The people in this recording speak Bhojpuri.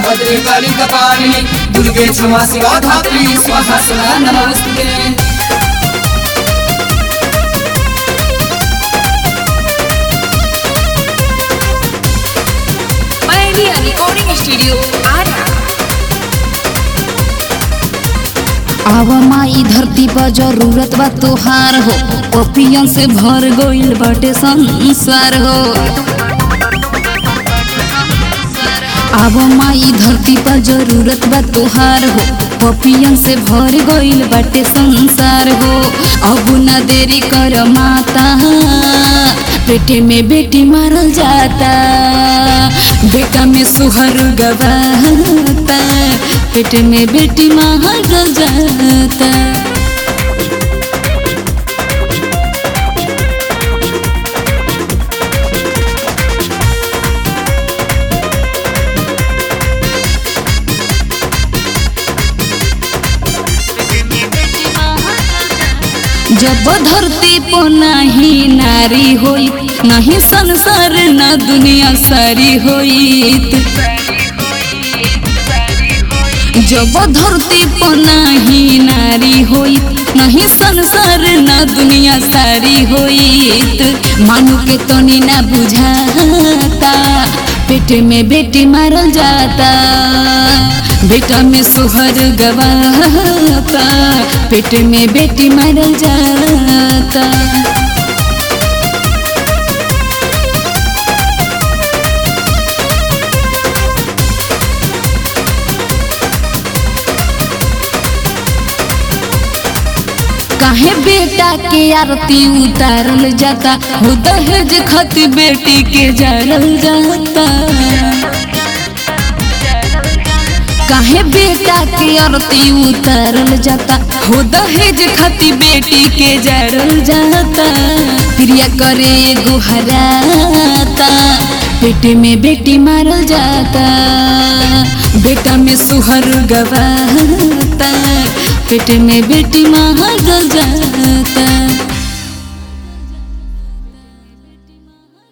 भद्रे काली कपालिनी दुर्गे क्षमा शिवा धात्री स्वाहा सदा नमस्ते Pioneer Recording Studio, Ara. आव माई धरती पर जरूरत बा तोहार हो पपियन से भर गइल बाटे संसार हो आव माई धरती पर जरूरत बा तोहार हो पपियन से भर गइल बाटे संसार हो अब न देरी कर माता पेटे में बेटी मारल जाता बेटा में सुहर गवाता पेटे में बेटी मारल जाता जब धरती पर नहीं नारी होई नहीं संसार न दुनिया सारी होई जब धरती पर नहीं नारी होई नहीं संसार न दुनिया सारी होई मानु के तनी ना बुझाता पेट में बेटी मारल जाता बेटा में सुहर गवाता पेट में बेटी मारल जाता काहे बेटा के आरती उतारल जाता हो दहेज खत बेटी के जारल जाता काहे बेटा के आरती उतारल जाता हो दहेज खती बेटी के जरल जाता प्रिया करे गुहराता पेट में बेटी मारल जाता बेटा में सुहर गवाता पेट में बेटी मारल जाता